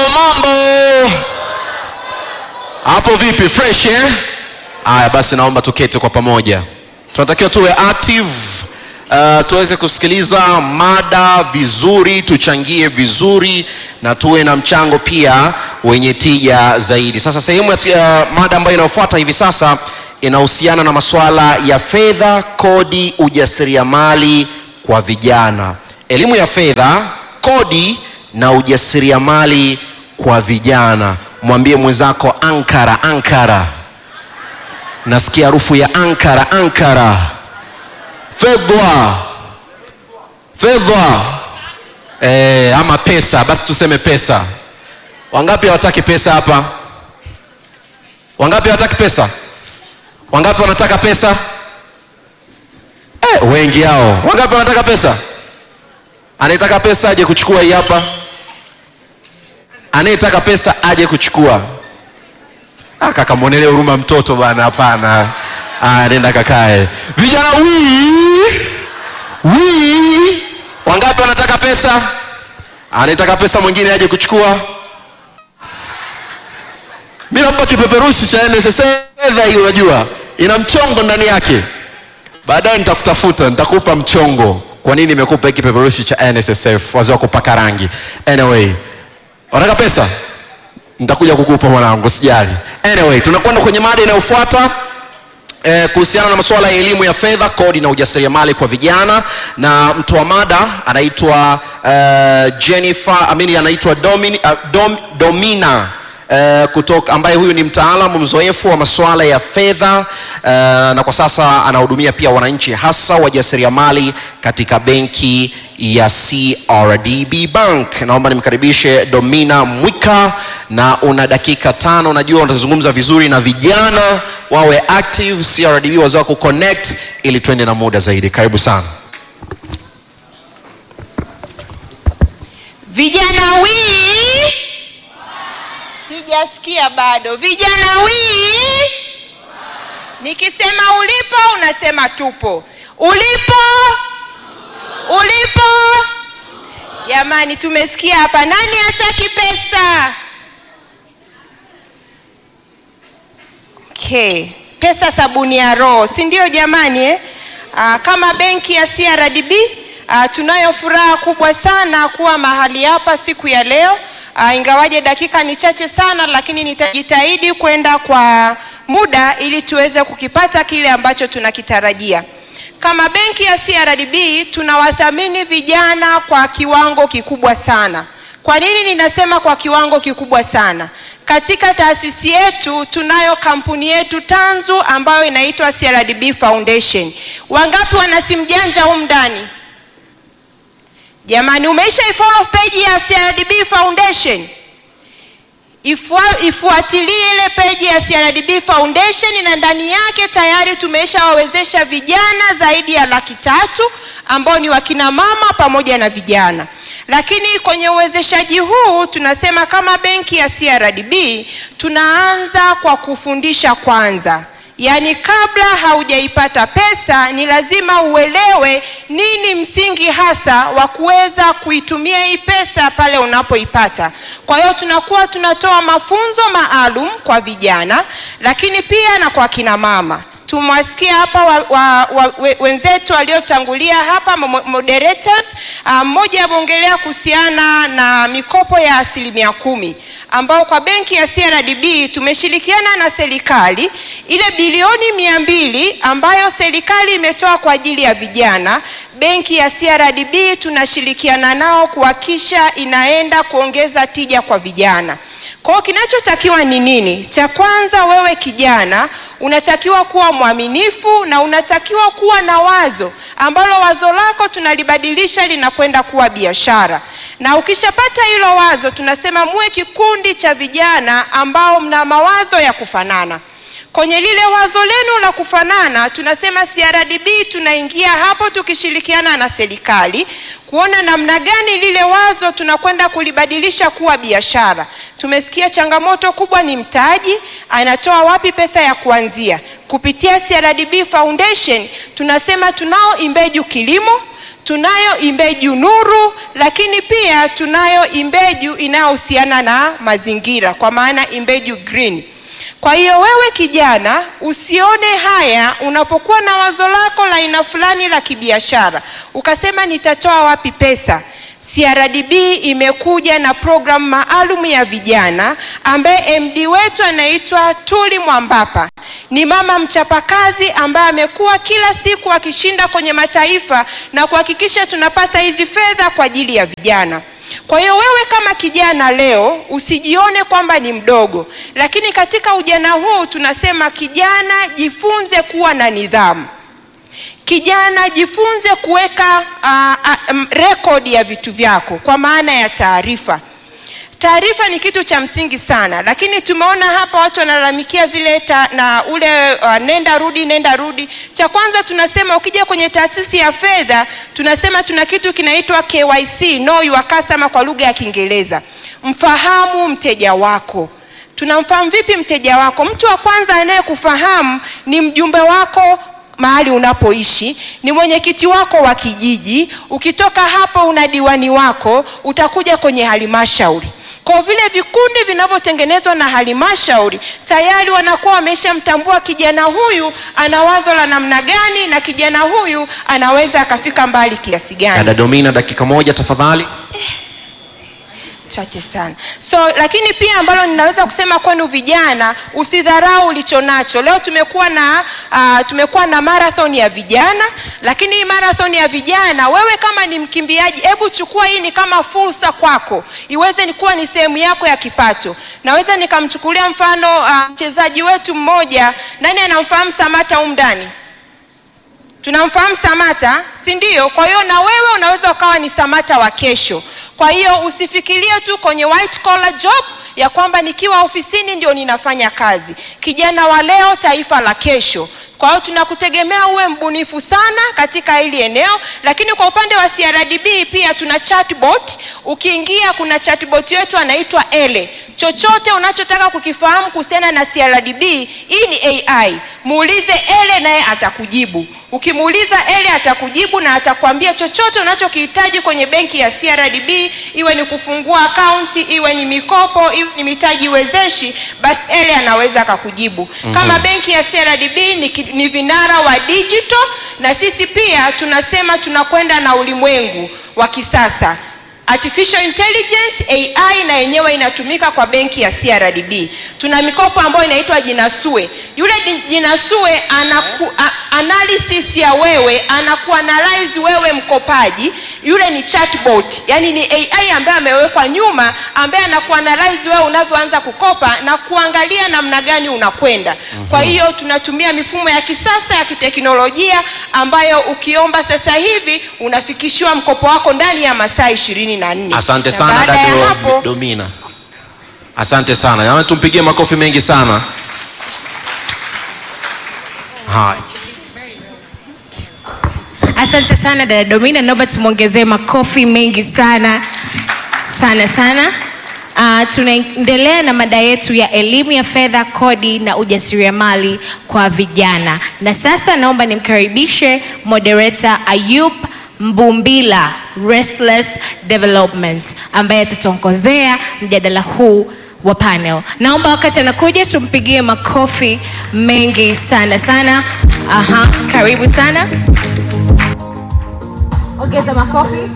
mambo hapo vipi fresh eh? aya basi naomba tukete kwa pamoja tunatakiwa tuwe active uh, tuweze kusikiliza mada vizuri tuchangie vizuri na tuwe na mchango pia wenye tija zaidi sasa sehemu ya uh, mada ambayo inayofuata hivi sasa inahusiana na masuala ya fedha kodi ujasiriamali kwa vijana elimu ya fedha kodi na ujasiriamali kwa vijana mwambie mwenzako ankara ankara nasikia harufu ya ankara ankara fedha fedha e, ama pesa basi tuseme pesa wangapi hawataki pesa hapa wangapi hawataki pesa wangapi wanataka pesa e, wengi hao wangapi wanataka pesa anayetaka pesa aje kuchukua hii hapa anayetaka pesa aje kuchukua ah, kaka mwonele huruma mtoto bana hapana ah, nenda kakae vijana wii wii wangapi wanataka pesa anayetaka pesa mwingine aje kuchukua mi nampa kipeperushi cha nss fedha hii unajua ina mchongo ndani yake baadaye nitakutafuta nitakupa mchongo kwa nini nimekupa hiki kipeperushi cha nssf wazee wa kupaka rangi anyway wanataka pesa nitakuja kukupa mwanangu sijali anyway tunakwenda kwenye mada inayofuata eh, kuhusiana na masuala ya elimu ya fedha kodi na ujasiriamali kwa vijana na mtoa mada anaitwa uh, jennifer amini anaitwa Domin, uh, Dom, domina Uh, kutoka ambaye huyu ni mtaalamu mzoefu wa masuala ya fedha uh, na kwa sasa anahudumia pia wananchi hasa wajasiriamali katika benki ya crdb bank naomba nimkaribishe domina mwika na una dakika tano najua unazungumza vizuri na vijana wawe active crdb wazee wa kuconnect ili tuende na muda zaidi karibu sana vijana wii sijasikia bado vijana wii nikisema ulipo unasema tupo ulipo ulipo jamani tumesikia hapa nani hataki pesa okay. pesa sabuni ya roho si ndio jamani eh? Aa, kama benki ya crdb aa, tunayo furaha kubwa sana kuwa mahali hapa siku ya leo uh, ingawaje dakika ni chache sana lakini nitajitahidi kwenda kwa muda ili tuweze kukipata kile ambacho tunakitarajia kama benki ya crdb tunawathamini vijana kwa kiwango kikubwa sana kwa nini ninasema kwa kiwango kikubwa sana katika taasisi yetu tunayo kampuni yetu tanzu ambayo inaitwa crdb foundation wangapi wana simu janja humu ndani jamani umeisha ifollow page ya crdb foundation Ifua, ifuatilie ile peji ya crdb foundation na ndani yake tayari tumeshawawezesha vijana zaidi ya laki tatu ambao ni wakina mama pamoja na vijana lakini kwenye uwezeshaji huu tunasema kama benki ya crdb tunaanza kwa kufundisha kwanza yaani kabla haujaipata pesa ni lazima uelewe nini msingi hasa wa kuweza kuitumia hii pesa pale unapoipata kwa hiyo tunakuwa tunatoa mafunzo maalum kwa vijana lakini pia na kwa kina mama tumewasikia hapa wa, wa, wa, we, wenzetu waliotangulia hapa moderators mmoja um, ameongelea kuhusiana na mikopo ya asilimia kumi ambao kwa benki ya crdb tumeshirikiana na serikali ile bilioni mia mbili ambayo serikali imetoa kwa ajili ya vijana benki ya crdb tunashirikiana nao kuhakisha inaenda kuongeza tija kwa vijana kwao kinachotakiwa ni nini cha kwanza wewe kijana unatakiwa kuwa mwaminifu na unatakiwa kuwa na wazo ambalo wazo lako tunalibadilisha linakwenda kuwa biashara na ukishapata hilo wazo tunasema muwe kikundi cha vijana ambao mna mawazo ya kufanana kwenye lile wazo lenu la kufanana tunasema crdb tunaingia hapo tukishirikiana na serikali kuona namna gani lile wazo tunakwenda kulibadilisha kuwa biashara tumesikia changamoto kubwa ni mtaji anatoa wapi pesa ya kuanzia kupitia crdb foundation tunasema tunao imbeju kilimo tunayo imbeju nuru lakini pia tunayo imbeju inayohusiana na mazingira kwa maana imbeju green kwa hiyo wewe kijana usione haya unapokuwa na wazo lako la aina fulani la kibiashara ukasema nitatoa wapi pesa CRDB imekuja na programu maalum ya vijana ambaye MD wetu anaitwa Tuli Mwambapa. Ni mama mchapakazi ambaye amekuwa kila siku akishinda kwenye mataifa na kuhakikisha tunapata hizi fedha kwa ajili ya vijana. Kwa hiyo wewe kama kijana leo usijione kwamba ni mdogo, lakini katika ujana huu tunasema kijana, jifunze kuwa na nidhamu. Kijana jifunze kuweka uh, uh, rekodi ya vitu vyako kwa maana ya taarifa. Taarifa ni kitu cha msingi sana, lakini tumeona hapa watu wanalalamikia zile ta, na ule uh, nenda rudi nenda rudi. Cha kwanza tunasema ukija kwenye taasisi ya fedha tunasema tuna kitu kinaitwa KYC, know your customer kwa lugha ya Kiingereza. Mfahamu mteja wako. Tunamfahamu vipi mteja wako? Mtu wa kwanza anayekufahamu ni mjumbe wako mahali unapoishi, ni mwenyekiti wako wa kijiji. Ukitoka hapo, una diwani wako, utakuja kwenye halmashauri. Kwa vile vikundi vinavyotengenezwa na halmashauri tayari wanakuwa wameshamtambua kijana huyu ana wazo la namna gani, na kijana huyu anaweza akafika mbali kiasi gani. dada domina dakika moja tafadhali chache sana so lakini pia ambalo ninaweza kusema kwenu vijana usidharau ulicho nacho leo tumekuwa na uh, tumekuwa na marathon ya vijana lakini hii marathon ya vijana wewe kama ni mkimbiaji hebu chukua hii ni kama fursa kwako iweze ni kuwa ni sehemu yako ya kipato naweza nikamchukulia mfano mchezaji uh, wetu mmoja nani anamfahamu samata humu ndani tunamfahamu samata si ndio kwa hiyo na wewe unaweza ukawa ni samata wa kesho kwa hiyo usifikirie tu kwenye white collar job ya kwamba nikiwa ofisini ndio ninafanya kazi kijana wa leo taifa la kesho kwa hiyo tunakutegemea uwe mbunifu sana katika hili eneo lakini kwa upande wa crdb pia tuna chatbot ukiingia kuna chatbot yetu anaitwa ele chochote unachotaka kukifahamu kuhusiana na crdb hii ni ai muulize ele naye atakujibu ukimuuliza ele atakujibu na atakwambia chochote unachokihitaji kwenye benki ya crdb iwe ni kufungua akaunti iwe ni mikopo iwe ni mitaji wezeshi basi ele anaweza akakujibu mm-hmm. kama benki ya crdb ni, ki- ni vinara wa digital na sisi pia tunasema tunakwenda na ulimwengu wa kisasa artificial intelligence ai na yenyewe inatumika kwa benki ya crdb tuna mikopo ambayo inaitwa jinasue yule di- jinasue anaku, a, analysis ya wewe anakuanalyze wewe mkopaji yule ni chatbot yani ni ai ambaye amewekwa nyuma ambaye anakuanalyze wewe unavyoanza kukopa na kuangalia namna gani unakwenda kwa hiyo tunatumia mifumo ya kisasa ya kiteknolojia ambayo ukiomba sasa hivi unafikishiwa mkopo wako ndani ya masaa ishirini na nne asante Na sana baada ya dada hapo domina asante sana Jamani, tumpigie makofi mengi sana haya Asante sana dada Domina, naomba tumwongezee makofi mengi sana sana sana. Uh, tunaendelea na mada yetu ya elimu ya fedha, kodi na ujasiriamali kwa vijana, na sasa naomba nimkaribishe moderator Ayub Mbumbila Restless Development ambaye atatuongozea mjadala huu wa panel. Naomba wakati anakuja tumpigie makofi mengi sana sana. Aha, karibu sana. Ongeza makofi.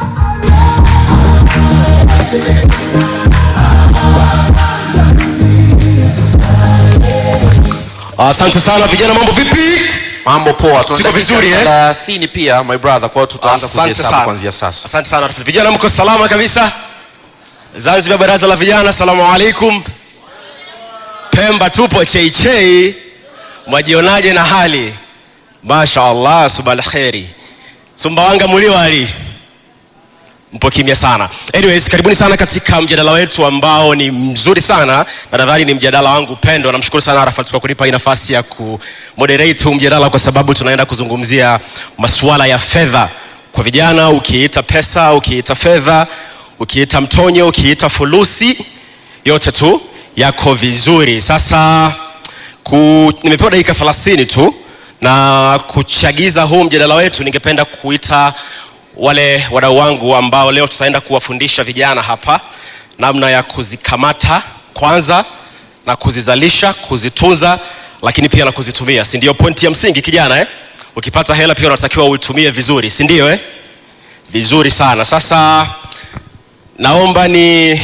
Asante sana vijana, mambo vipi? mambo poa Tuna Tuko dakika vizuri, eh? 30 pia my brother kwa hiyo tutaanza Asante kuzihesabu sana. kuanzia sasa Asante sana vijana, mko salama kabisa? Zanzibar, baraza la vijana, salamu alaikum. Pemba tupo cheichei, mwajionaje na hali? Masha Allah, subal kheri. Sumbawanga muliwali mpo kimya sana anyways karibuni sana katika mjadala wetu ambao ni mzuri sana na nadhani ni mjadala wangu pendwa namshukuru sana arafat kwa kunipa hii nafasi ya kumoderate huu mjadala kwa sababu tunaenda kuzungumzia masuala ya fedha kwa vijana ukiita pesa ukiita fedha ukiita mtonyo ukiita fulusi yote tu yako vizuri sasa ku, nimepewa dakika 30 tu na kuchagiza huu mjadala wetu ningependa kuita wale wadau wangu ambao leo tutaenda kuwafundisha vijana hapa namna ya kuzikamata kwanza na kuzizalisha kuzitunza lakini pia na kuzitumia si ndio pointi ya msingi kijana eh? ukipata hela pia unatakiwa uitumie vizuri si ndio eh? vizuri sana sasa naomba ni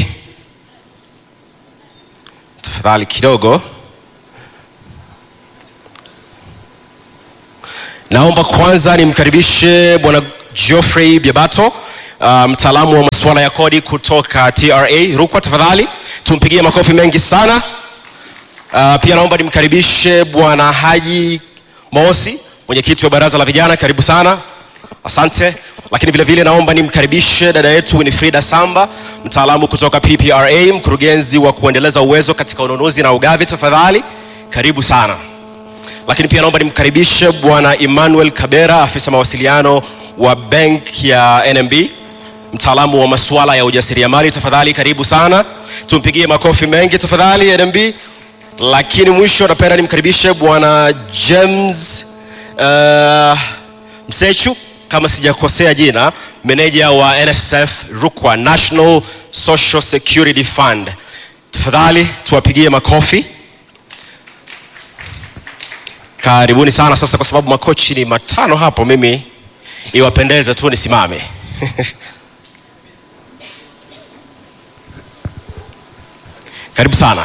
tafadhali kidogo naomba kwanza nimkaribishe bwana geoffrey biabato uh, mtaalamu wa masuala ya kodi kutoka tra rukwa tafadhali tumpigie makofi mengi sana uh, pia naomba nimkaribishe bwana haji mosi mwenyekiti wa baraza la vijana karibu sana asante lakini vile vile naomba nimkaribishe dada yetu winifrida samba mtaalamu kutoka ppra mkurugenzi wa kuendeleza uwezo katika ununuzi na ugavi tafadhali karibu sana lakini pia naomba nimkaribishe bwana emmanuel kabera afisa mawasiliano wa benk ya nmb mtaalamu wa masuala ya ujasiriamali tafadhali karibu sana tumpigie makofi mengi tafadhali nmb lakini mwisho napenda nimkaribishe bwana james uh, msechu kama sijakosea jina meneja wa nsf rukwa national social security fund tafadhali tuwapigie makofi karibuni sana sasa kwa sababu makochi ni matano hapo mimi iwapendeze tu nisimame karibu sana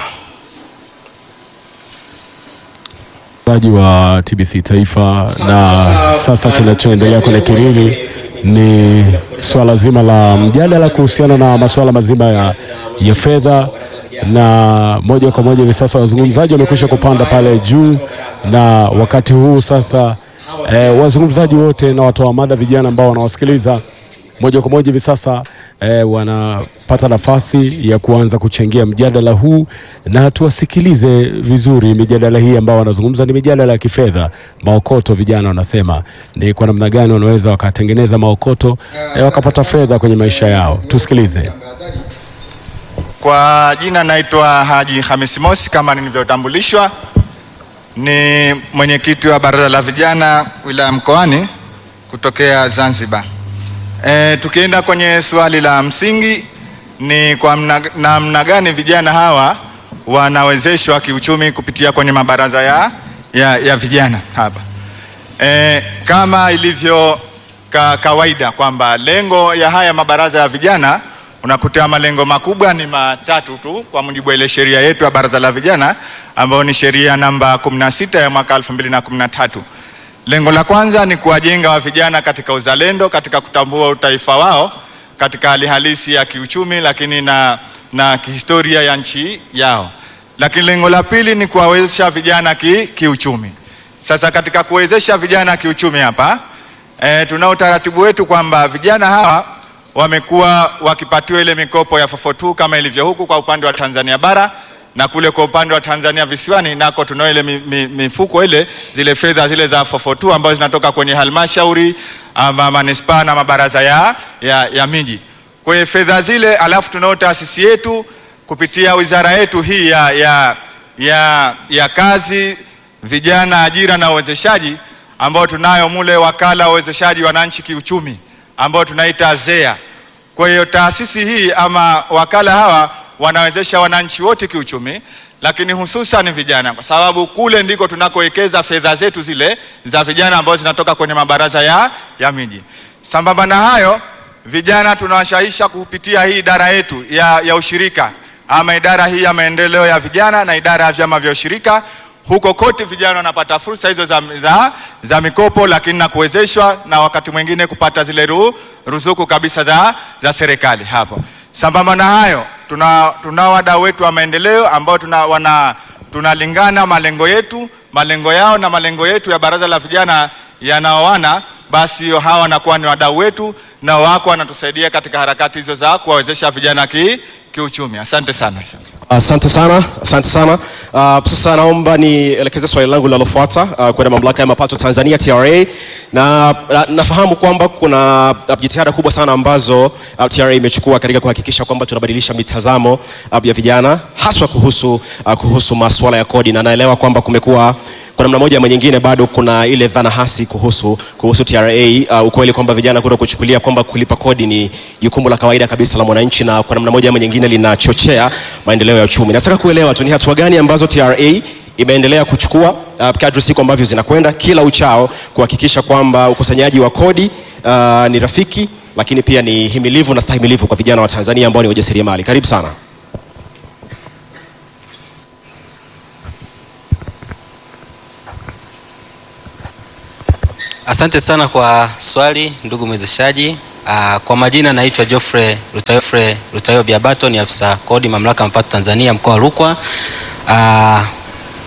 msikilizaji wa TBC Taifa, na sasa kinachoendelea kwenye kilini ni swala zima la mjadala kuhusiana na masuala mazima ya, ya fedha, na moja kwa moja hivi sasa wazungumzaji wamekwisha kupanda pale juu, na wakati huu sasa eh, wazungumzaji wote na watoa mada vijana ambao wanawasikiliza moja kwa moja hivi sasa eh, wanapata nafasi ya kuanza kuchangia mjadala huu, na tuwasikilize vizuri. Mijadala hii ambao wanazungumza ni mijadala ya kifedha, maokoto. Vijana wanasema ni kwa namna gani wanaweza wakatengeneza maokoto eh, wakapata fedha kwenye maisha yao. Tusikilize. Kwa jina naitwa Haji Hamisi Mosi kama nilivyotambulishwa, ni mwenyekiti wa baraza la vijana wilaya Mkoani kutokea Zanzibar. E, tukienda kwenye swali la msingi ni kwa mna- namna gani vijana hawa wanawezeshwa kiuchumi kupitia kwenye mabaraza ya, ya, ya vijana hapa. E, kama ilivyo ka, kawaida kwamba lengo ya haya mabaraza ya vijana unakuta malengo makubwa ni matatu tu kwa mujibu wa ile sheria yetu ya baraza la vijana ambayo ni sheria namba 16 ya mwaka 2013. Lengo la kwanza ni kuwajenga wa vijana katika uzalendo, katika kutambua utaifa wao katika hali halisi ya kiuchumi, lakini na, na kihistoria ya nchi yao. Lakini lengo la pili ni kuwawezesha vijana ki, kiuchumi. Sasa katika kuwezesha vijana kiuchumi hapa e, tunao utaratibu wetu kwamba vijana hawa wamekuwa wakipatiwa ile mikopo ya 442 kama ilivyo huku kwa upande wa Tanzania bara na kule kwa upande wa Tanzania visiwani nako tunao ile mi, mi, mifuko ile zile fedha zile za 442 ambazo zinatoka kwenye halmashauri ama manispaa na mabaraza ya, ya, ya miji. Kwa hiyo fedha zile, alafu tunao taasisi yetu kupitia wizara yetu hii ya, ya, ya, ya kazi, vijana, ajira na uwezeshaji ambao tunayo mule wakala wa uwezeshaji wananchi kiuchumi ambao tunaita ZEA. Kwa hiyo taasisi hii ama wakala hawa wanawezesha wananchi wote kiuchumi, lakini hususan vijana, kwa sababu kule ndiko tunakowekeza fedha zetu zile za vijana ambazo zinatoka kwenye mabaraza ya, ya miji. Sambamba na hayo, vijana tunawashaisha kupitia hii idara yetu ya, ya ushirika ama idara hii ya maendeleo ya vijana na idara ya vyama vya ushirika huko kote vijana wanapata fursa hizo za, za, za mikopo lakini na kuwezeshwa na wakati mwingine kupata zile ru, ruzuku kabisa za, za serikali hapo. Sambamba na hayo tuna, tuna wadau wetu wa maendeleo ambao tuna, wana, tunalingana malengo yetu malengo yao na malengo yetu ya baraza la vijana yanaoana, basi hawa wanakuwa ni wadau wetu na wako wanatusaidia katika harakati hizo za kuwawezesha vijana ki, kiuchumi. Asante sana. asante sana asante sana uh, sasa naomba nielekeze swali langu linalofuata uh, kwenda mamlaka ya mapato tanzania tra na, na nafahamu kwamba kuna uh, jitihada kubwa sana ambazo uh, tra imechukua katika kuhakikisha kwamba tunabadilisha mitazamo uh, ya vijana haswa kuhusu, uh, kuhusu masuala ya kodi na naelewa kwamba kumekuwa kwa namna moja ama nyingine bado kuna ile dhana hasi kuhusu, kuhusu TRA uh, ukweli kwamba vijana kuto kuchukulia kwamba kulipa kodi ni jukumu la kawaida kabisa la mwananchi na kwa namna moja ama nyingine linachochea maendeleo ya uchumi. Nataka kuelewa tu ni hatua gani ambazo TRA imeendelea kuchukua uh, kadri siku ambavyo zinakwenda kila uchao kuhakikisha kwamba ukusanyaji wa kodi uh, ni rafiki lakini pia ni himilivu na stahimilivu kwa vijana wa Tanzania ambao ni wajasiriamali. Karibu sana. Asante sana kwa swali ndugu mwezeshaji. Uh, kwa majina naitwa Geoffrey Rutayo Rutayo Biabato, ni afisa kodi mamlaka ya mapato Tanzania mkoa wa Rukwa. Uh,